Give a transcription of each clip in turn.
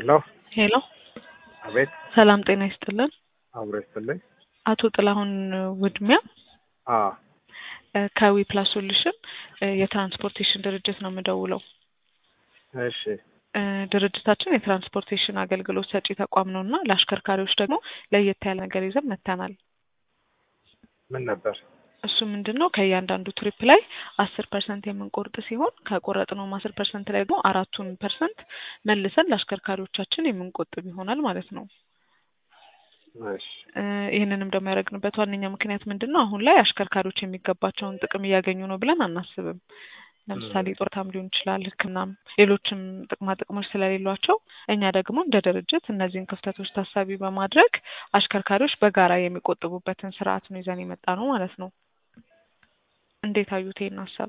ሄሎ ሄሎ አቤት ሰላም ጤና ይስጥልን። አብሮ ይስጥልኝ። አቶ ጥላሁን ውድሚያ አ ከዊ ፕላስ ሶሉሽን የትራንስፖርቴሽን ድርጅት ነው የምደውለው። እሺ እ ድርጅታችን የትራንስፖርቴሽን አገልግሎት ሰጪ ተቋም ነው እና ለአሽከርካሪዎች ደግሞ ለየት ያለ ነገር ይዘን መጥተናል። ምን ነበር? እሱ ምንድን ነው ከእያንዳንዱ ትሪፕ ላይ አስር ፐርሰንት የምንቆርጥ ሲሆን ከቆረጥነውም አስር ፐርሰንት ላይ ደግሞ አራቱን ፐርሰንት መልሰን ለአሽከርካሪዎቻችን የምንቆጥብ ይሆናል ማለት ነው። እሺ እ ይህንንም ደግሞ ያደረግንበት ዋነኛ ምክንያት ምንድን ነው? አሁን ላይ አሽከርካሪዎች የሚገባቸውን ጥቅም እያገኙ ነው ብለን አናስብም። ለምሳሌ ጡረታም ሊሆን ይችላል፣ ሕክምናም ሌሎችም ጥቅማ ጥቅሞች ስለሌሏቸው እኛ ደግሞ እንደ ድርጅት እነዚህን ክፍተቶች ታሳቢ በማድረግ አሽከርካሪዎች በጋራ የሚቆጥቡበትን ስርዓት ነው ይዘን የመጣ ነው ማለት ነው። እንዴት አዩት ይሄን ሀሳብ?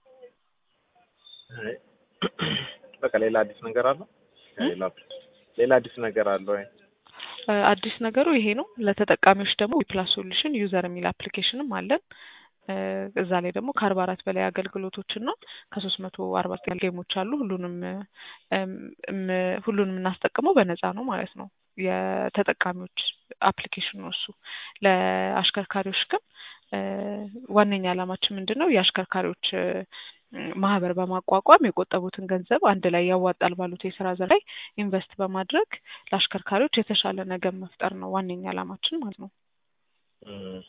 አይ፣ በቃ ሌላ አዲስ ነገር አለ? ሌላ ሌላ አዲስ ነገር አለ ወይ? እ አዲስ ነገሩ ይሄ ነው። ለተጠቃሚዎች ደግሞ ዊፕላስ ሶሉሽን ዩዘር የሚል አፕሊኬሽንም አለን። እ እዛ ላይ ደግሞ ከአርባ አራት በላይ አገልግሎቶችን ነው ከሶስት መቶ አርባ ዘጠኝ ጌሞች አሉ። ሁሉንም እም እም ሁሉንም የምናስጠቅመው በነፃ ነው ማለት ነው። የተጠቃሚዎች አፕሊኬሽን ነው እሱ። ለአሽከርካሪዎች ግን እ ዋነኛ ዓላማችን ምንድን ነው? የአሽከርካሪዎች እ ማህበር በማቋቋም የቆጠቡትን ገንዘብ አንድ ላይ ያዋጣል ባሉት የስራ ዘርፍ ላይ ኢንቨስት በማድረግ ለአሽከርካሪዎች የተሻለ ነገር መፍጠር ነው ዋነኛ ዓላማችን ማለት ነው። እም፣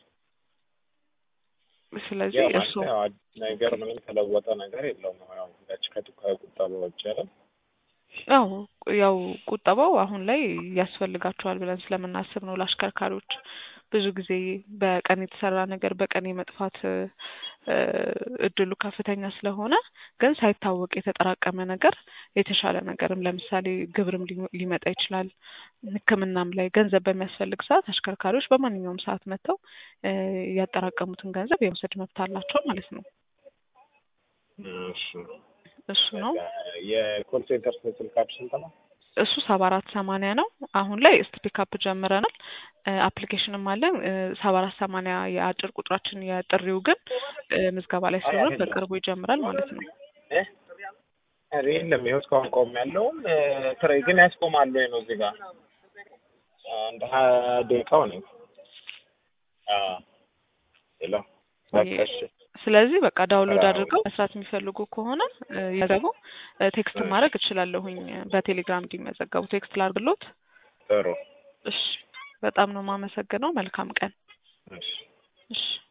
ስለዚህ ያው እሱ ማለት ያው አዲስ ነገር ምንም ተለወጠ ነገር የለውም። ያው ያች ከቱ- ከቁጠባ ውጭ አይደል? ያው ያው ቁጠባው አሁን ላይ ያስፈልጋቸዋል ብለን ስለምናስብ ነው። ለአሽከርካሪዎች ብዙ ጊዜ በቀን የተሰራ ነገር በቀን የመጥፋት እ እድሉ ከፍተኛ ስለሆነ ግን ሳይታወቅ የተጠራቀመ ነገር የተሻለ ነገርም ለምሳሌ ግብርም ሊ- ሊመጣ ይችላል። ሕክምናም ላይ ገንዘብ በሚያስፈልግ ሰዓት አሽከርካሪዎች በማንኛውም ሰዓት መጥተው እ ያጠራቀሙትን ገንዘብ የመውሰድ መብት አላቸው ማለት ነው። እሺ እሱ ነው። የኮል ሴንተር ስልካችሁ ስንት ነው? እሱ ሰባ አራት ሰማንያ ነው። አሁን ላይ ስፒክአፕ ጀምረናል። እ አፕሊኬሽንም አለን። እ ሰባ አራት ሰማንያ የአጭር ቁጥራችን የጥሪው ግን እ ምዝገባ ላይ ስለሆነ በቅርቡ ይጀምራል ማለት ነው። እ ኧረ የለም ይኸው እስካሁን ቆም ያለውም ትሬ ግን ያስቆማሉ ወይ ነው እዚህ ጋር አንድ ሀያ ደቂቃው ነው። አዎ ሄሎ በቃ እሺ ስለዚህ በቃ ዳውንሎድ አድርገው መስራት የሚፈልጉ ከሆነ እ ይዘቡ እ ቴክስት ማድረግ እችላለሁኝ በቴሌግራም እንዲመዘገቡ ቴክስት ላድርግሎት። ጥሩ እሺ በጣም ነው የማመሰግነው። መልካም ቀን። እሺ እሺ